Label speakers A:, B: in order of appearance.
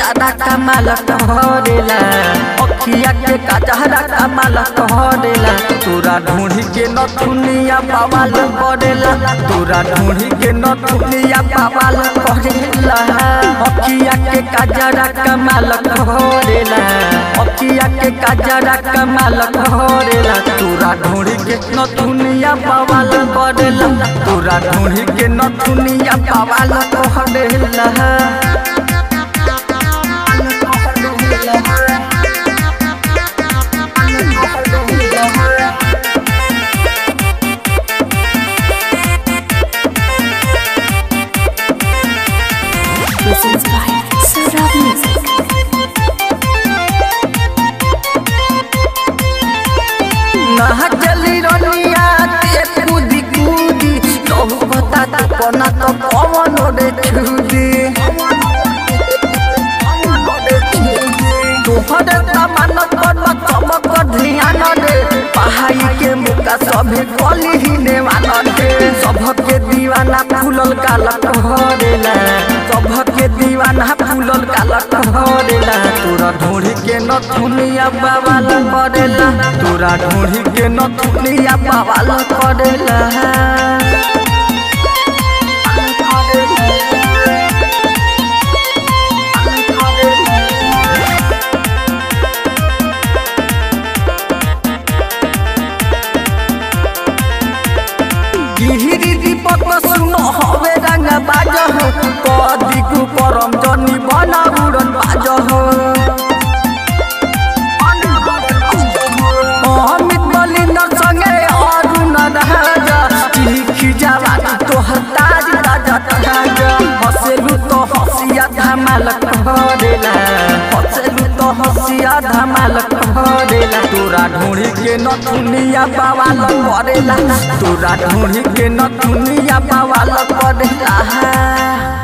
A: दादा कमाल करेला अखिया के कजहरा कमाल करेला तोरा ढूंढी के नथुनिया बवाल करेला तोरा ढूंढी के नथुनिया बवाल करेला अखिया के कजरा कमाल करेला अखिया के कजरा कमाल करेला तोरा ढूंढी के नथुनिया बवाल करेला तोरा ढूंढी के नथुनिया बवाल करेला
B: Presents by Sarab Music.
A: नहा चली रनिया ते कूदी कूदी कहू बता तू कोना तो पवन रे छूदी तोहर तमन पर चमक ध्यान रे पहाड़ी के मुका सभी गली ही नेवान रे सबके दीवाना फूलल काला कहरेला सबके दीवाना फूलल काला कहरेला तोरा ढूंढी के नथुनिया बवाल करेला तोरा ढूंढी के नथुनिया बवाल करेला गिहिरी दीपक सुनो हवे रंग बाज हो कदी कु परम जनी बना उड़न बाज हो अमित मलिंदर संगे अरुण राजा लिखी जवानी तोहर ताज ताजा ताजा हसेलु तो हसिया धमाल करेला हसेलु तो हसिया धमाल करेला तोरा ढूंढी के नथुनिया बवाल करेला तोरा ढूंढी के नथुनिया बवाल करेला